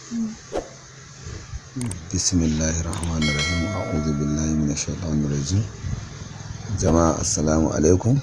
bismillahi rahmanir rahim a'udhu billahi minash shaitanir rajim jama'a assalamu alaikum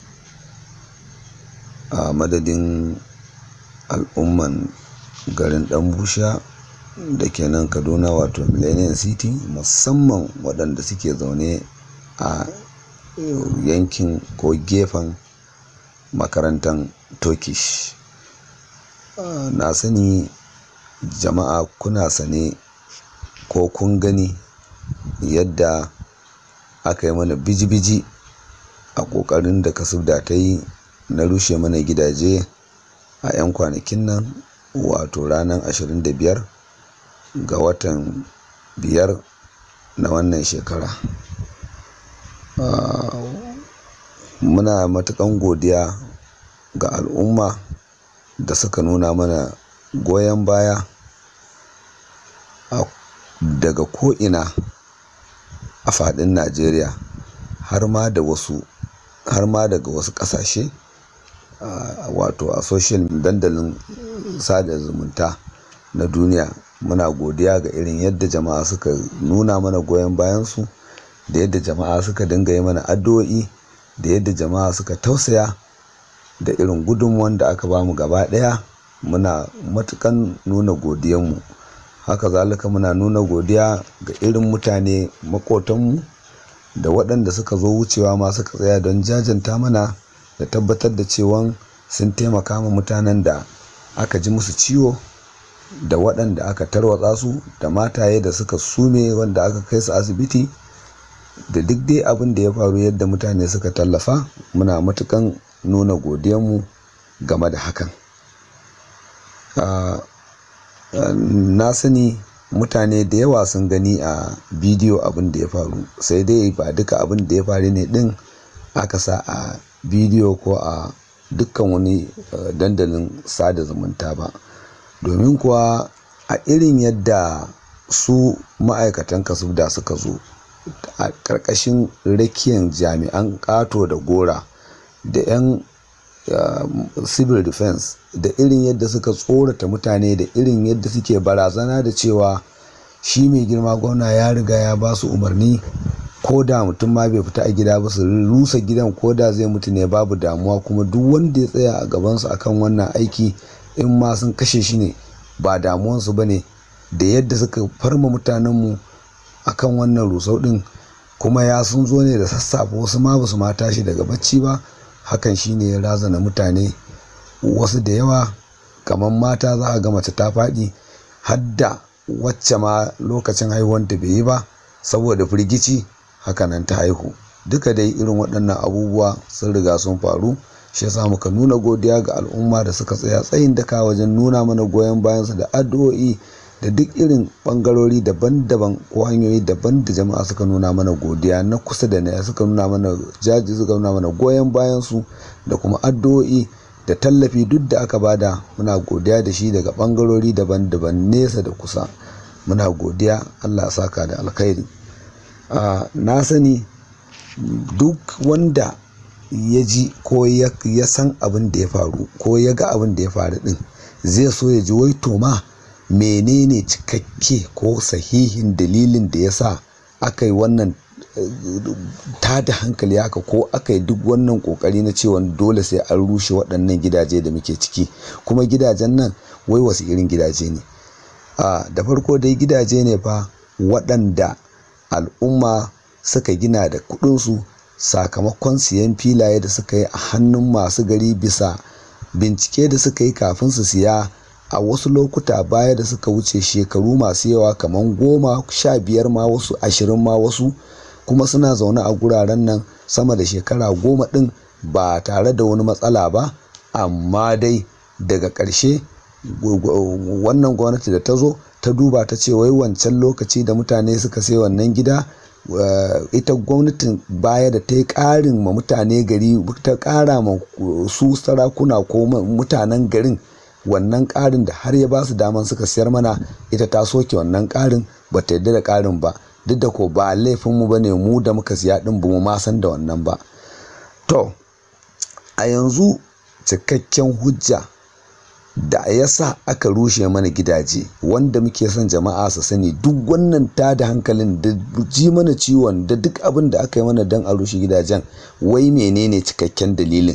a madadin al'umman garin dan busha da ke nan kaduna wato millennium city musamman waɗanda suke zaune a yankin ko gefen makarantar turkish na sani jama'a kuna sane ko kun gani yadda aka yi mana biji-biji a ƙoƙarin da kasubda ta yi na rushe mana gidaje a 'yan kwanakin nan wato ranar 25 ga watan biyar na wannan shekara muna matukan godiya ga al'umma da suka nuna mana goyon baya daga ko'ina a fadin najeriya har ma da wasu har ma daga wasu kasashe wato a social dandalin sada zumunta na duniya muna godiya ga irin yadda jama'a suka nuna mana goyon bayansu da yadda jama'a suka dinga yi mana addu'o'i da yadda jama'a suka tausaya da irin gudunmuwan da aka bamu gaba daya muna matukan nuna godiyanmu haka zalika muna nuna godiya ga irin mutane makotanmu da waɗanda suka zo wucewa ma suka tsaya don jajanta mana da tabbatar da cewa sun taimaka ma mutanen da aka ji musu ciwo da waɗanda aka tarwatsa su da mataye da suka sume wanda aka kai su asibiti da duk dai abin da ya faru yadda mutane suka tallafa muna matukan nuna godiyanmu game da hakan na sani mutane da yawa sun gani a bidiyo abin da ya faru sai dai ba duka abin da ya faru ne din aka sa a bidiyo ko a dukkan wani dandalin sada zumunta ba domin kuwa a irin yadda su ma'aikatan kasubda suka zo a ƙarƙashin rakiyan jami'an ƙato da gora da 'yan civil defense da irin yadda suka tsorata mutane da irin yadda suke barazana da cewa shi mai girma gwamna ya riga ya ba su umarni ko da mutum ma bai fita a gida ba su rusa gidan ko da zai mutu ne babu damuwa kuma duk wanda ya tsaya a gabansu akan wannan aiki in ma sun kashe shi ne ba damuwansu ba ne da yadda suka farma mutanenmu akan wannan rusau din kuma ya sun zo ne da sassafe wasu ma basu ma tashi daga bacci ba hakan shine ya razana mutane wasu da yawa kamar mata za a ga mace ta faɗi hadda wacce ma lokacin haihuwanta bai yi ba saboda firgici hakanan ta haihu duka dai irin waɗannan abubuwa sun riga sun faru shi yasa muka nuna godiya ga al'umma da suka tsaya tsayin daka wajen nuna mana goyon bayansu da addu'o'i da duk irin bangarori daban-daban ko hanyoyi daban da jama'a suka nuna mana godiya na kusa da na suka nuna mana jaji suka nuna mana goyon bayansu da kuma addu'o'i da tallafi duk da aka bada muna godiya da shi daga bangarori daban-daban nesa da kusa muna godiya allah saka da alkhairi na sani duk wanda ya ji ko ya san abin da ya faru ko ya ga abin da ya faru din zai so ya ji wai to ma menene cikakke ko sahihin dalilin da ya sa aka yi wannan ta da hankali haka ko aka yi duk wannan kokari na cewa dole sai an rushe waɗannan gidaje da muke ciki kuma gidajen nan wai wasu irin gidaje ne da farko dai gidaje ne fa waɗanda al'umma suka gina da kuɗinsu sakamakon siyan filaye da suka yi a hannun masu gari bisa bincike da suka yi kafin su siya a wasu lokuta baya da suka wuce shekaru masu yawa kamar goma sha biyar ma wasu ashirin ma wasu kuma suna zaune a guraren nan sama da shekara goma ɗin ba tare da wani matsala ba amma dai daga ƙarshe wannan gwamnati da ta zo ta duba ta ce wai wancan lokaci da mutane suka sai wannan gida ita gwamnatin baya da ta yi ƙarin ma mutane gari ta ƙara ma su sarakuna ko mutanen garin wannan ƙarin da har ya ba su daman suka siyar mana ita ta soke wannan ƙarin ba ta yadda da ƙarin ba duk da ko ba laifinmu ba ne mu da muka siya ɗin ba mu ma san da wannan ba to a yanzu cikakken hujja da ya sa aka rushe mana gidaje wanda muke son jama'a su sani duk wannan ta da hankalin da ji mana ciwon da duk abin da aka yi mana don a rushe gidajen wai menene cikakken dalilin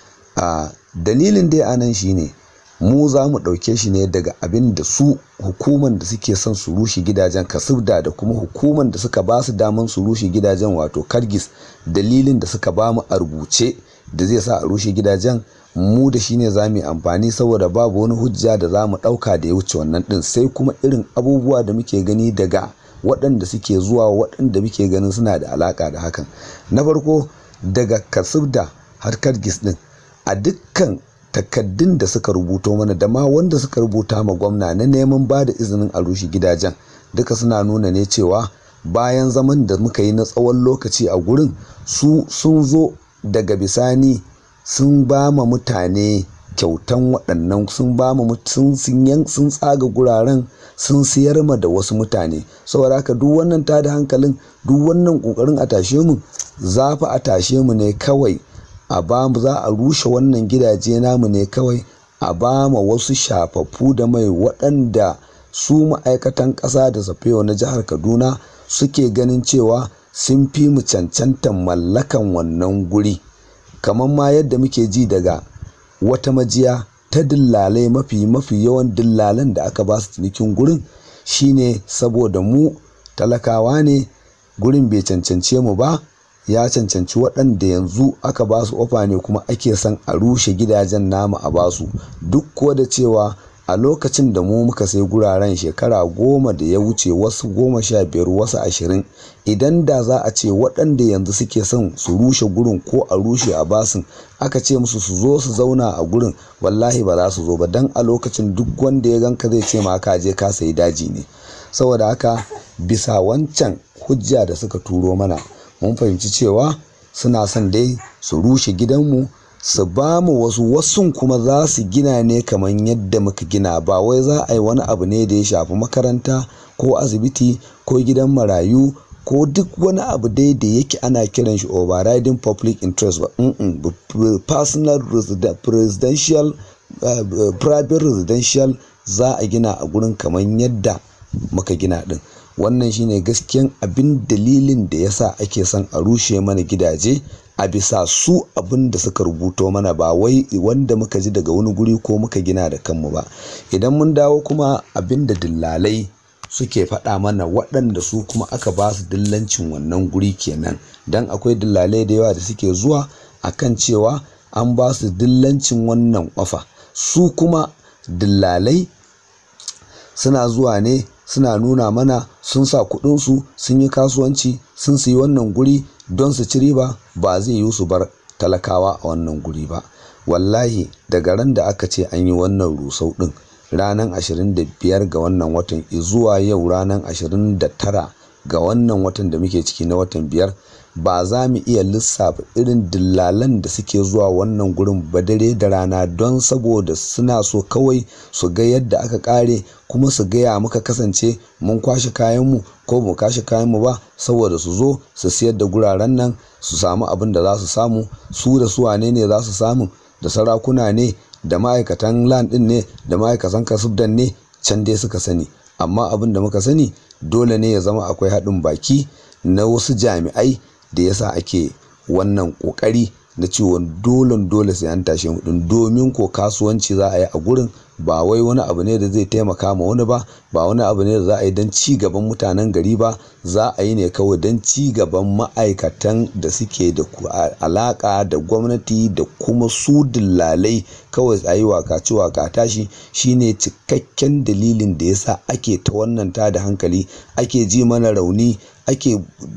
a dalilin dai a nan shine mu za mu ɗauke shi ne daga abin da su hukuman da suke son su rushe gidajen kasubda da kuma hukuman da suka ba su daman su rushe gidajen wato kargis dalilin da suka ba mu a rubuce da zai sa a rushe gidajen mu da shi ne za mu yi amfani saboda babu wani hujja da za mu ɗauka da ya wuce wannan ɗin sai kuma irin abubuwa da muke gani daga waɗanda suke zuwa waɗanda muke ganin suna da alaƙa da hakan na farko daga kasubda har kargis ɗin a dukkan takaddun da suka rubuto mana da ma wanda suka rubuta ma gwamna na neman ba da izinin a rushe gidajen duka suna nuna ne cewa bayan zaman da muka yi na tsawon lokaci a gurin su sun zo daga bisani sun ba ma mutane kyautan waɗannan sun ba ma sun sun tsaga guraren sun siyar ma da wasu mutane saboda haka duk wannan tada hankalin duk wannan ƙoƙarin a tashe mu za fa a tashe mu ne kawai a ba mu za a rushe wannan gidaje namu ne kawai a ba ma wasu shafaffu da mai waɗanda su ma'aikatan ƙasa da safewa na jihar kaduna suke ganin cewa sun fi mu cancantan mallakan wannan guri kamar ma yadda muke ji daga wata majiya ta dillalai mafi mafi yawan dillalan da aka ba su cinikin gurin shine saboda mu talakawa ne gurin bai cancance mu ba ya cancanci waɗanda yanzu aka ba su ofa ne kuma ake son a rushe gidajen namu a basu duk ko da cewa a lokacin da mu muka sai guraren shekara goma da ya wuce wasu goma sha biyar wasu ashirin idan da za a ce waɗanda yanzu suke son su rushe gurin ko a rushe a basin aka ce musu su zo su zauna a gurin wallahi ba za su zo ba don a lokacin duk wanda ya ganka zai ce ma ka je ka sayi daji ne saboda haka bisa wancan hujja da suka turo mana mun fahimci cewa suna son dai su rushe gidanmu su ba mu wasu wasun kuma za su gina ne kamar yadda muka gina ba wai za a yi wani abu ne da ya shafi makaranta ko asibiti ko gidan marayu ko duk wani abu dai da yake ana kiran shi overriding public interest ba personal presidential private residential za a gina a gurin kamar yadda muka gina din wannan shine gaskiyan abin dalilin da yasa ake son a rushe mana gidaje a bisa su abin da suka rubuto mana ba wai wanda muka ji daga wani guri ko muka gina da kanmu ba idan mun dawo kuma abin da dillalai suke faɗa mana waɗanda su kuma aka ba su dillancin wannan guri kenan don akwai dillalai da yawa da suke zuwa akan cewa an ba su dillancin wannan ofa su kuma dillalai suna zuwa ne suna nuna mana sun sa kudinsu sun yi kasuwanci sun siyi wannan guri don su ci riba ba zai yi su bar talakawa a wannan guri ba wallahi daga ran da aka ce an yi wannan rusau din ranar 25 ga wannan watan zuwa yau ranar 29 ga wannan watan da muke ciki na watan biyar ba za mu iya lissafa irin dillalan da suke zuwa wannan gurin ba dare da rana don saboda suna so kawai su ga yadda aka kare kuma su gaya muka kasance mun kwashe kayanmu ko mu kwashe kayanmu ba saboda su zo su siyar da guraren nan su samu abin da za su samu su da su wane ne za su samu da sarakuna ne da ma'aikatan land din ne da ma'aikatan kasubdan ne can dai suka sani amma abin da muka sani dole ne ya zama akwai haɗin baki na wasu jami'ai da yasa ake wannan kokari na ciwon dolen dole sai an tashe mu domin ko kasuwanci za a yi a gurin ba wai wani abu ne da zai taimaka ma wani ba ba wani abu ne da za a yi don ci gaban mutanen gari ba za a yi ne kawai don ci gaban ma'aikatan da suke da alaka da gwamnati da kuma su dillalai kawai a yi waka ci waka tashi shine cikakken dalilin da yasa ake ta wannan ta da hankali ake ji mana rauni ake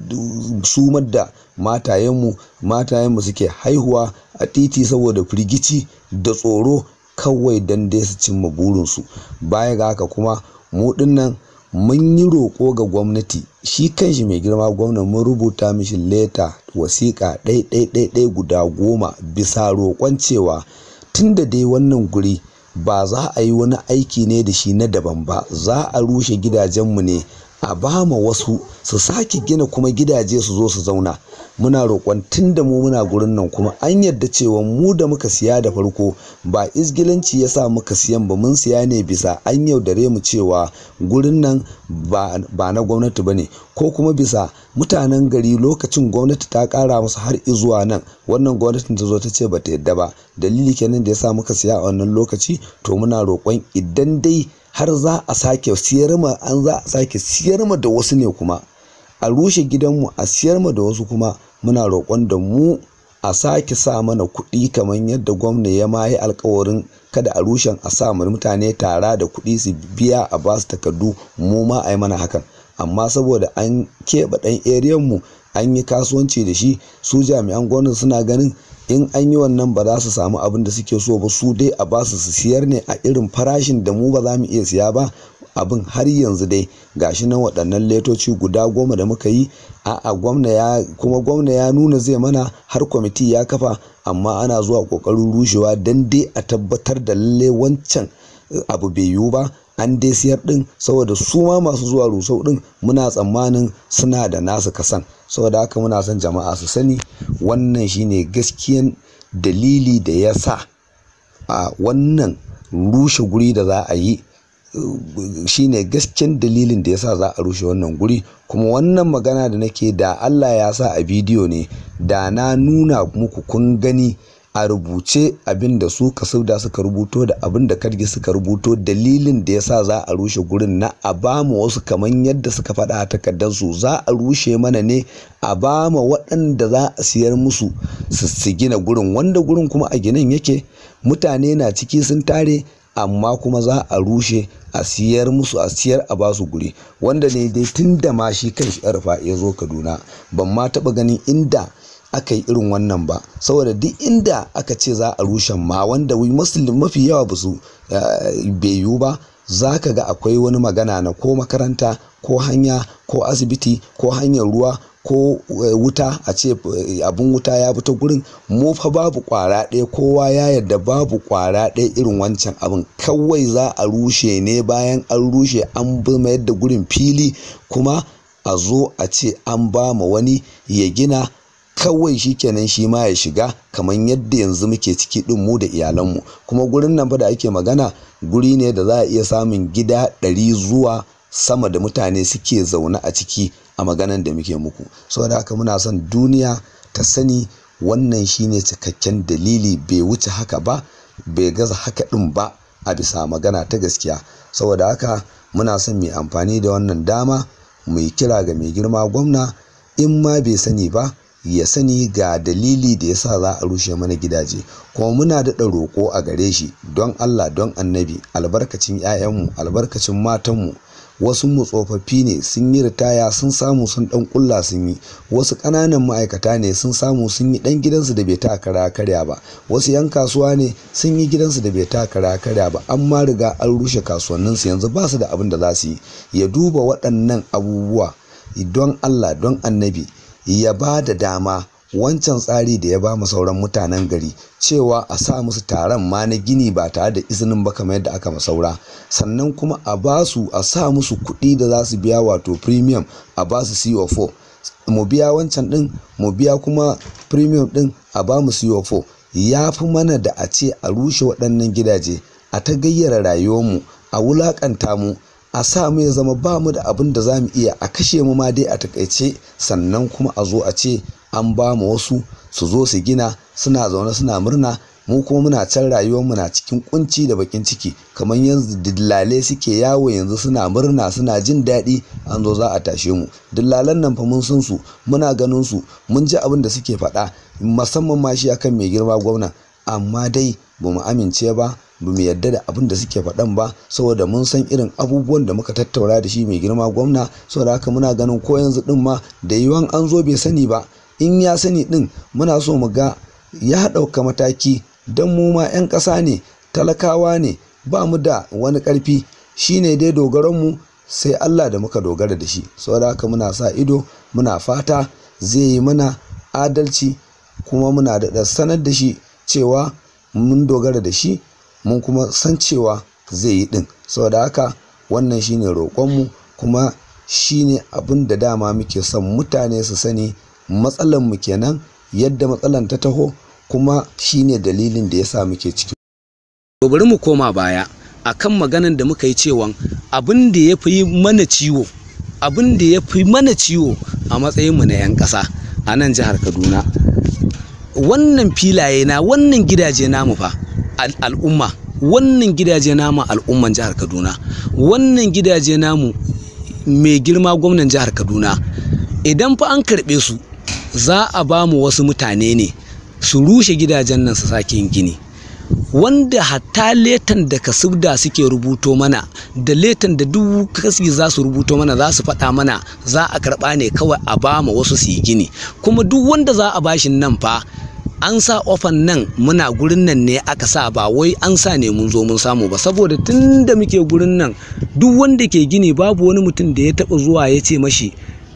sumar da matayenmu matayenmu suke haihuwa a titi saboda firgici da tsoro kawai don dai su cimma burinsu baya ga haka kuma mu dinnan mun yi roƙo ga gwamnati shi kanshi mai girma gwamna mun rubuta mishi leta wasiƙa ɗai guda goma bisa roƙon cewa tun da dai wannan guri ba za a yi wani aiki ne da shi na daban ba za a rushe gidajenmu ne a ba ma wasu su sake gina kuma gidaje su zo su zauna muna roƙon tun da mu muna gurin nan kuma an yarda cewa mu da muka siya da farko ba izgilanci ya sa muka siyan ba mun siya ne bisa an yaudare mu cewa gurin nan ba na gwamnati ba ne ko kuma bisa mutanen gari lokacin gwamnati ta ƙara musu har izuwa nan wannan gwamnatin ta zo ta ce ba ta yadda ba dalili kenan da ya sa muka siya a wannan lokaci to muna roƙon idan dai har za a sake siyar ma an za a sake siyar ma da wasu ne kuma a rushe gidanmu a siyar ma da wasu kuma muna roƙon da mu a sake sa mana kuɗi kamar yadda gwamna ya ma yi alkawarin kada a rushen a sa mutane tara da kuɗi su biya a ba su takardu mu ma a yi mana hakan amma saboda an keɓe ɗan eriyan mu an yi kasuwanci da shi su jami'an gwamnati suna ganin in an yi wannan ba za su samu abin da suke so ba su dai a basu su siyar ne a irin farashin da mu ba za mu iya siya ba abin har yanzu dai gashi nan waɗannan letoci guda goma da muka yi a'a gwamna ya kuma gwamna ya nuna zai mana har kwamiti ya kafa amma ana zuwa ƙoƙarin rushewa don dai a tabbatar da lalle wancan abu bai yiwu ba an dai siyar din saboda su ma masu zuwa rusau din muna tsammanin suna da nasu kasan saboda haka muna son jama'a su sani wannan shine gaskiyan dalili da ya sa a wannan rushe guri da za a yi shine gaskiyan dalilin da ya sa za a rushe wannan guri kuma wannan magana da nake da Allah ya sa a bidiyo ne da na nuna muku kun gani a rubuce abin da su kasauda suka rubuto da abin da kargi suka rubuto dalilin da yasa za a rushe gurin na a bamu wasu kamar yadda suka faɗa a takardarsu za a rushe mana ne a bama waɗanda za a siyar musu su gina gurin wanda gurin kuma a ginin yake mutane na ciki sun tare amma kuma za a rushe a siyar musu a siyar a basu guri wanda ne dai tun da ma shi kan shi ya zo kaduna ban ma taɓa ganin inda aka yi irin wannan ba saboda duk inda aka ce za a rushe ma wanda musulmi mafi yawa ba su bai yiwu ba za ka ga akwai wani magana na ko makaranta ko hanya ko asibiti ko hanyar ruwa ko wuta a ce abin wuta ya fita gurin mu fa babu kwara ɗaya kowa ya yarda babu kwara ɗaya irin wancan abin kawai za a rushe ne bayan an rushe an mayar da gurin fili kuma a zo a ce an ba ma wani ya gina kawai shi kenan shi ma ya shiga kamar yadda yanzu muke ciki din mu da iyalanmu kuma gurin nan fa da ake magana guri ne da za a iya samun gida ɗari zuwa sama da mutane suke zaune a ciki a maganan da muke muku saboda haka muna son duniya ta sani wannan shine cikakken dalili bai wuce haka ba bai gaza haka din ba a bisa magana ta gaskiya saboda haka muna son mai amfani da wannan dama mu yi kira ga mai girma gwamna in ma bai sani ba ya sani ga dalili da yasa za a rushe mana gidaje kuma muna daɗa roƙo a gare shi don Allah don annabi albarkacin 'ya'yanmu albarkacin matanmu wasu mu tsofaffi ne sun yi ritaya sun samu sun ɗan ƙulla sun yi wasu ƙananan ma'aikata ne sun samu sun yi ɗan gidansu da bai ta kara karya ba wasu 'yan kasuwa ne sun yi gidansu da bai ta kara karya ba an ma riga an rushe kasuwanninsu yanzu ba su da abin da za su yi ya duba waɗannan abubuwa don Allah don annabi ya ba da dama wancan tsari da ya ba mu sauran mutanen gari cewa a sa musu taron ma na gini ba tare da izinin ba kamar yadda aka masaura sannan kuma a ba su a sa musu kuɗi da za su biya wato premium a ba su CO4 mu biya wancan ɗin mu biya kuma premium ɗin a ba mu CO4 ya fi mana da a ce a rushe waɗannan gidaje a ta gayyara rayuwarmu a wulaƙanta mu a sa mu ya zama ba mu da abin da za mu iya a kashe mu ma dai a takaice sannan kuma a zo a ce an ba mu wasu su zo su gina suna zaune suna murna mu kuma muna can rayuwar mu na cikin kunci da bakin ciki kamar yanzu dillale suke yawo yanzu suna murna suna jin daɗi an zo za a tashe mu dillalan nan fa mun san su muna ganin su mun ji abin da suke faɗa musamman ma shi akan mai girma gwamna amma dai ba mu amince ba ba mu yarda da abin da suke faɗan ba saboda mun san irin abubuwan da muka tattaura da shi mai girma gwamna saboda haka muna ganin ko yanzu din ma da yiwuwan an zo bai sani ba in ya sani din muna so mu ga ya ɗauka mataki don mu ma 'yan ƙasa ne talakawa ne ba mu da wani ƙarfi shine dai dogaronmu sai Allah da muka dogara da shi saboda haka muna sa ido muna fata zai yi mana adalci kuma muna da sanar da shi cewa mun dogara da shi mun kuma san cewa zai yi ɗin saboda haka wannan shine roƙonmu kuma shine abin da dama muke son mutane su sani matsalan mu kenan yadda matsalan ta taho kuma shine dalilin da yasa muke ciki to bari mu koma baya akan maganan da muka yi cewa abin da ya fi mana ciwo abin da ya fi mana ciwo a matsayinmu na 'yan ƙasa a nan jihar kaduna wannan filaye na wannan gidaje namu fa al'umma wannan gidaje namu al'umman jihar kaduna wannan gidaje namu mai girma gwamnan jihar kaduna idan fa an karɓe su za a ba mu wasu mutane ne su rushe gidajen nan su sake yin gini wanda hatta letan da kasubda suke rubuto mana da letan da duk kasi za su rubuto mana za su faɗa mana za a karɓa ne kawai a ba ma wasu su yi gini kuma duk wanda za a bashi nan fa an sa ofan nan muna gurin nan ne aka sa ba wai an sa ne mun zo mun samu ba saboda tun da muke gurin nan duk wanda ke gini babu wani mutum da ya taɓa zuwa ya ce mashi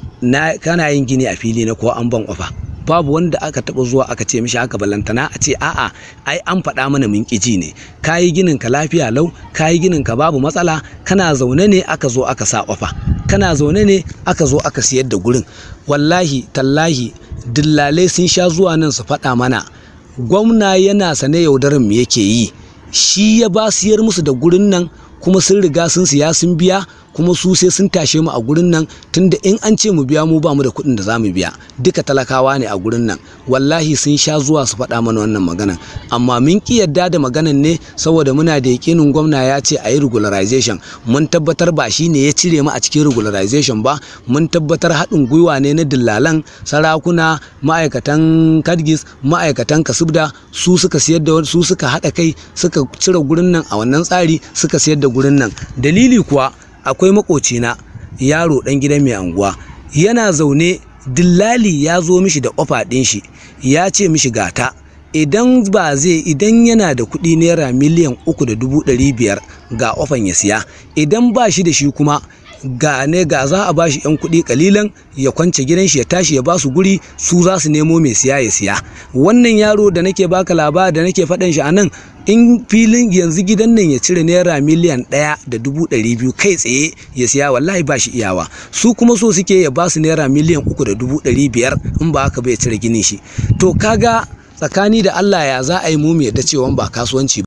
na kana yin gini a fili na ko an ban ofa babu wanda aka taba zuwa aka ce mishi haka balantana a ce a'a ai an faɗa mana mun ji ne kayi ginin ka lafiya lau kayi ginin ka babu matsala kana zaune ne aka zo aka sa ofa kana zaune ne aka zo aka siyar da gurin wallahi tallahi dillalai sun sha zuwa nan su faɗa mana gwamna yana sane yaudarin mu yake yi shi ya ba siyar musu da gurin nan kuma sun riga sun siya sun biya kuma su sai sun tashe mu a gurin nan tunda in an ce mu biya mu ba mu da kuɗin da za mu biya duka talakawa ne a gurin nan wallahi sun sha zuwa su faɗa mana wannan maganan amma mun ki yadda da maganan ne saboda muna da yakinin gwamna ya ce a yi regularization mun tabbatar ba shi ne ya cire mu a cikin regularization ba mun tabbatar haɗin gwiwa ne na dillalan sarakuna ma'aikatan kadgis ma'aikatan kasubda su suka siyar da su suka haɗa kai suka cire gurin nan a wannan tsari suka siyar da gurin nan dalili kuwa akwai makocina yaro dan gidan mai anguwa yana zaune dillali ya zo mishi da ofa ɗin shi ya ce mishi gata idan ba zai idan yana da kuɗi naira miliyan uku da dubu ɗari biyar ga ofan ya siya idan ba shi da shi kuma ga ne ga za a bashi yan kuɗi kalilan ya kwance gidan shi ya tashi ya basu guri su za su nemo mai siya ya siya wannan yaro da nake baka labari da nake faɗan shi a nan in filin yanzu gidan nan ya cire naira miliyan ɗaya da dubu ɗari biyu kai tsaye ya siya wallahi ba shi iyawa su kuma so suke ya basu naira miliyan uku da dubu ɗari biyar in ba haka bai cire ginin shi to kaga tsakani da Allah ya za a yi mu mu yadda cewa ba kasuwanci